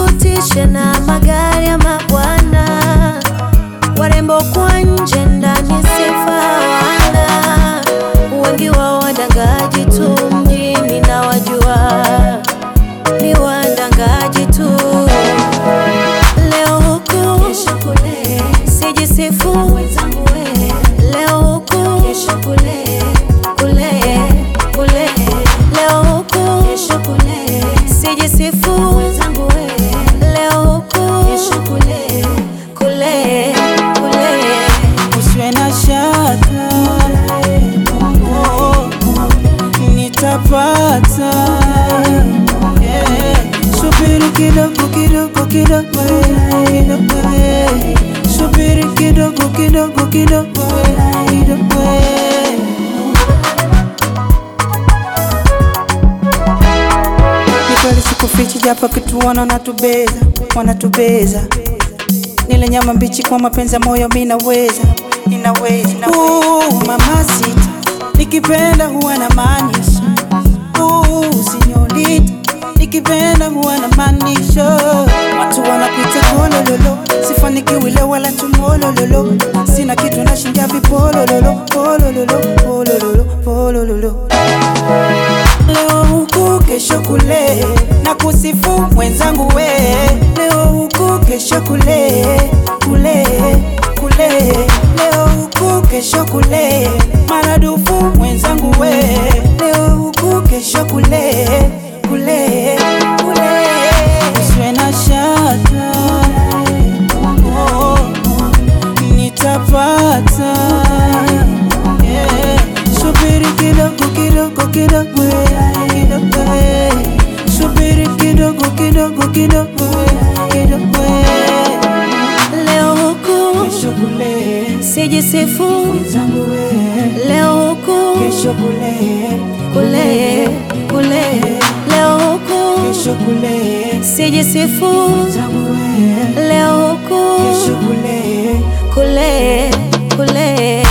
Usitutishe na magari ya mabwana, warembo kwa nje, ndani sifa hawana. Wengi wao wadangaji tu, mjini na wajua ni wadangaji tu. Leo huku kesho kule, sijisifu wenzangu we. Leo huku kesho kule, kule kule. Leo huku kesho kule, sijisifu wenzangu we. Leo huku kesho kule, kule kule. Usiwe na shaka, oh, nitapata. Yeah. Subiri kidogo kidogo kidogo, eh, kidogo, eh. subiri kidogo kidogo kidogo, eh, kidogo. eh. Ni kweli sikufichi, japo kitu wanatubeza, wanatubeza nile nyama mbichi kwa mapenzi ya moyo, mi naweza, ninaweza. Uh, mama sita, nikipenda huwa na maanisha. Uh, sinyorita, nikipenda huwa na maanisha. Watu wanakuita kolololo, sifanikiwi leo wala tumolololo, sina kitu nashindia vipolololo, polololo, polololo, polololo leo huku kesho kule, na kusifu mwenzangu we. Leo huku kesho kule, kule kule, leo huku kesho kule, maradufu mwenzangu we. Leo huku kesho kule, kule kule, usiwe na shaka, oh, nitapata yeah. Subiri kidogo kidogo kidogo eh, kidogo eh. Subiri kidogo kidogo kidogo eh, kidogo eh. Leo huku Kesho kule sijisifu, zangu eh. leo huku Kesho kule kule kule. Leo huku Kesho kule sijisifu, zangu eh. leo huku Kesho kule kule kule.